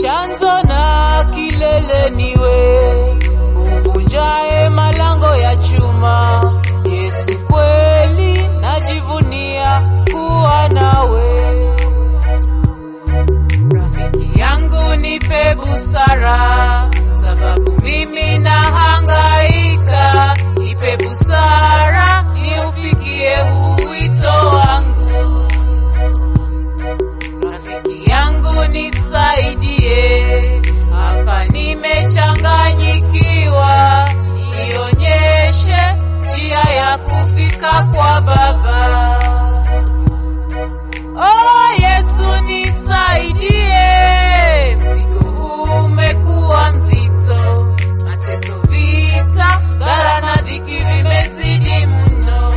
chanzo na kilele niwe, uvunjae malango ya chuma. Yesu kweli najivunia kuwa nawe. Rafiki yangu nipe busara, sababu mimi nahangaika. Nipe busara niufikie wito wangu. Rafiki yangu nisaidie, hapa nimechanganyikiwa. Nionyeshe njia ya kufika kwa Baba. Oh Yesu nisaidie, mzigo huu umekuwa mzito, mateso, vita, dhara na dhiki vimezidi mno.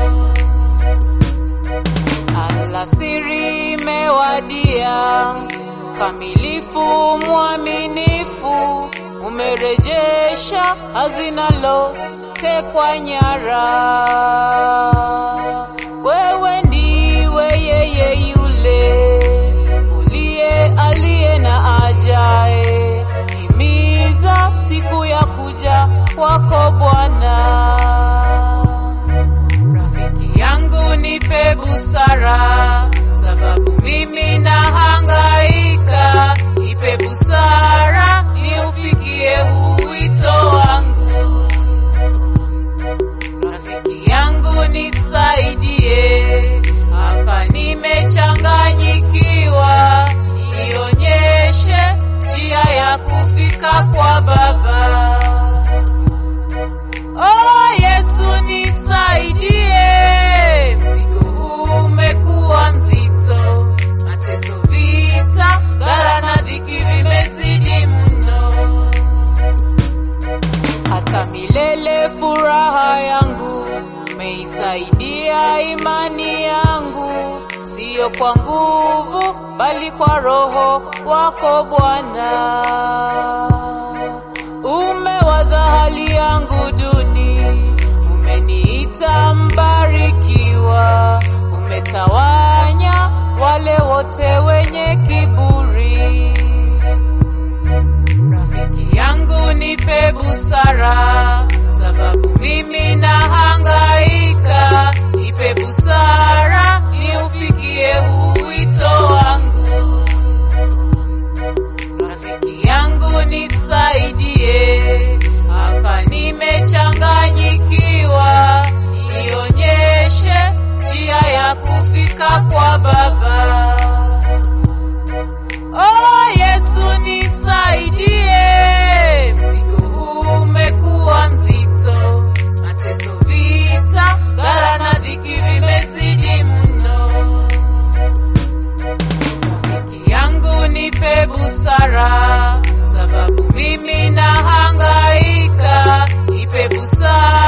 Alasiri imewadia, kamilifu mwaminifu, umerejesha hazina lotekwa nyara. Wewe ndiwe yeye yule uliye aliye na ajae, himiza siku ya kuja kwako Bwana. Rafiki yangu nipe busara, sababu mimi nahangaika. Nipe busara niufikie wito wangu. Rafiki yangu nisaidie, hapa nimechanganyikiwa. Nionyeshe njia ya kufika kwa Baba. Oh Yesu nisaidie, mzigo huu umekuwa mzito, mateso, vita, dhara na dhiki vimezidi mno. Hata milele furaha yangu umeisaidia imani yangu, siyo kwa nguvu bali kwa Roho wako Bwana. Umewaza hali yangu duni, umeniita mbarikiwa, umetawanya wale wote wenye kiburi. Rafiki yangu nipe busara, sababu mimi nahangaika. Nipe busara niufikie wito wangu. Rafiki yangu nisaidie, hapa nimechanganyikiwa. Nionyeshe njia ya kufika kwa Baba. Oh Yesu nisaidie, mzigo huu umekuwa mzito, mateso, vita, dhara na dhiki vimezidi mno. Rafiki yangu nipe busara, sababu mimi nahangaika. Nipe busara